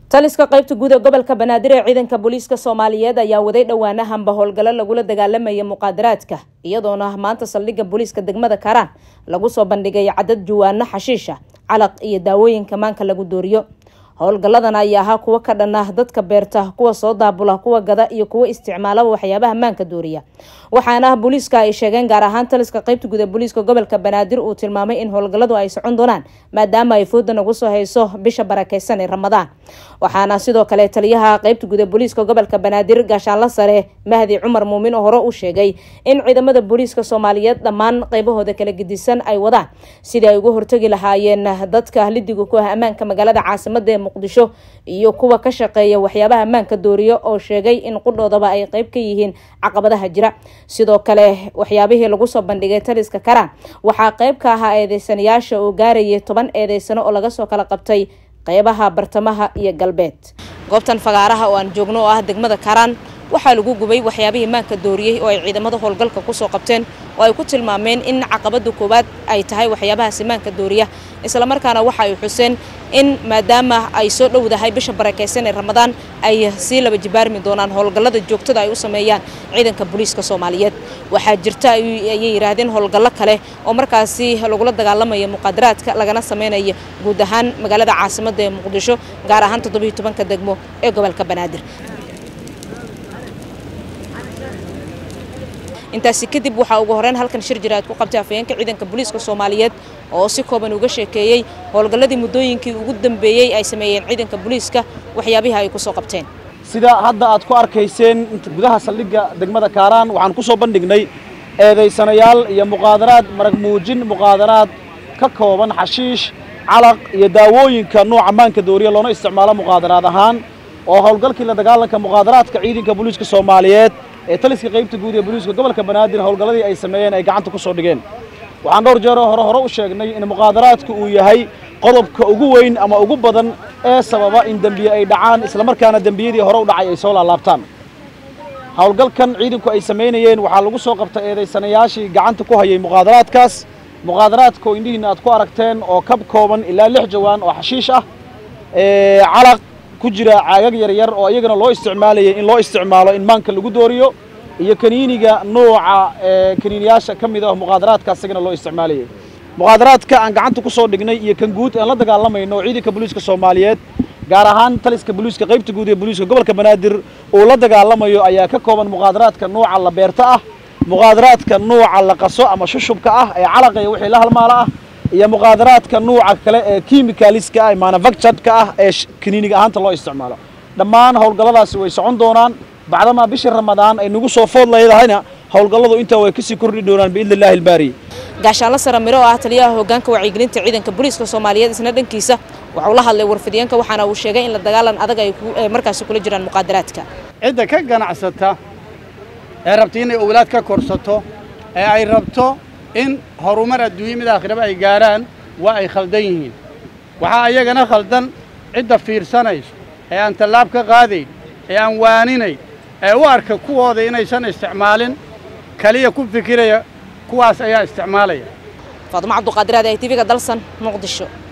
taliska qaybta guud ee gobolka banaadir ee ciidanka booliiska soomaaliyeed ayaa waday dhowaanahanba howlgallo lagula dagaalamaya muqaadaraadka iyadoona maanta saldhigga booliiska degmada karaan lagu soo bandhigay cadad juwaano xashiisha calaq iyo daawooyinka maanka lagu dooriyo howlgalladan ayaa ahaa kuwo ka dhan ah dadka beerta kuwa soo daabula kuwa gada iyo kuwa isticmaalaba waxyaabaha maanka dooriya waxaana booliiska ay sheegeen gaar ahaan taliska qaybta guud ee booliiska gobolka banaadir uu tilmaamay in howlgalladu ay socon doonaan maadaama ay fooda nagu soo hayso bisha barakeysan ee ramadaan waxaana sidoo kale taliyaha qaybta guud ee booliiska gobolka banaadir gaashaanla sare mahdi cumar muumin oo hore u sheegay in ciidamada booliiska soomaaliyeed dhammaan qaybahooda kala gedisan ay wadaan sidii ay uga hortagi lahaayeen dadka lidiga ku ah ammaanka magaalada caasimada ee muqdisho iyo kuwa ka shaqeeya waxyaabaha ammaanka dooriyo oo sheegay in qudhoodaba ay qeyb ka yihiin caqabadaha jira sidoo kale waxyaabihii lagu soo bandhigay taliska karaan waxaa qeyb ka ahaa eedeysanayaasha oo gaarayay toban eedeysano oo laga soo kala qabtay qeybaha bartamaha iyo galbeed goobtan fagaaraha oo aan joogno oo ah degmada karaan waxaa lagu gubay waxyaabihii maanka dooriyey oo ay ciidamada howlgalka kusoo qabteen oo ay ku tilmaameen in caqabada koowaad ay tahay waxyaabahaasi maanka dooriya islamarkaana waxa ay xuseen in maadaama ay soo dhowdahay bisha barakeysan ee ramadaan ay sii laba jibaarmi doonaan howlgallada joogtada ay u sameeyaan ciidanka booliiska soomaaliyeed waxaa jirta ayay yidhaahdeen howlgallo kale oo markaasi lagula dagaalamayo muqaadaraadka lagana sameynayo guud ahaan magaalada caasimada ee muqdisho gaar ahaan toddobiiyo tobanka degmo ee gobolka banaadir intaasi kadib waxaa ugu horeyn halkan shir jira aad ku qabtay afayeenka ciidanka booliiska soomaaliyeed oo si kooban uga sheekeeyey howlgalladii muddooyinkii ugu dambeeyey ay sameeyeen ciidanka booliiska waxyaabihii ay kusoo qabteen sida hadda aad ku arkayseen gudaha saldhigga degmada kaaraan waxaan ku soo bandhignay eedaysanayaal iyo muqaadaraad marag muujin muqaadaraad ka kooban xashiish calaq iyo daawooyinka nuuca maanka dooriya loona isticmaalo muqaadaraad ahaan oo howlgalkii la dagaalanka muqaadaraadka ciidanka booliiska soomaaliyeed ee taliska qaybta guud ee booliiska gobolka banaadir howlgalladii ay sameeyeen ay gacanta ku soo dhigeen waxaan dhowr jeeroo hore hore u sheegnay in muqaadaraadku uu yahay qodobka ugu weyn ama ugu badan ee sababa in dembiye ay dhacaan islamarkaana dembiyadii hore u dhacay ay soo laalaabtaan howlgalkan ciidanku ay samaynayeen waxaa lagu soo qabtay eedaysanayaashii gacanta ku hayay muqaadaraadkaas muqaadaraadka oo indhihiinna aad ku aragteen oo kab kooban ilaa lix jawaan oo xashiish ah calaq ku jira caagag yaryar oo iyagana loo isticmaalayay in loo isticmaalo in maanka lagu dooriyo iyo kaniiniga nuuca kaniiniyaasha ka mid ah muqaadaraadka isagana loo isticmaalayay muqaadaraadka aan gacanta ku soo dhignay iyo kan guud aan la dagaalamayno oo ciidanka booliiska soomaaliyeed gaar ahaan taliska booliiska qaybta guud ee booliiska gobolka banaadir uu la dagaalamayo ayaa ka kooban muqaadaraadka nuuca la beerta ah muqaadaraadka nuuca la qaso ama shushubka ah ee calaqaya wixii la halmaala ah iyo muqaadaraadka nuuca kale ee kimikaliska ah manufacturedka ah ee kaniiniga ahaanta loo isticmaalo dhammaan howlgalladaasi way socon doonaan bacdamaa bishii ramadaan ay nagu soo food leedahayna howlgalladu intaa way kasii kordhi doonaan biidni illahi albaari gaashaanla sare miro oo ah taliyaha hoggaanka wacyigelinta ciidanka booliiska soomaaliyeed isna dhankiisa waxauu la hadlay warfidyaenka waxaana uu sheegay in la dagaalan adag ay markaasi kula jiraan muqaadaraadka cidda ka ganacsata ee rabta inay owlaad ka korsato ee ay rabto in horumar adduunye mid aakhiraba ay gaarhaan waa ay khaldan yihiin waxaa ayagana khaldan cidda fiirsanayso ee aan tallaab ka qaadayn ee aan waaninayn ee u arka kuwooda inaysan isticmaalin keliya ku fikiraya kuwaas ayaa isticmaalaya faadumo cabduqaadiraad ay tv-ga dalsan muqdisho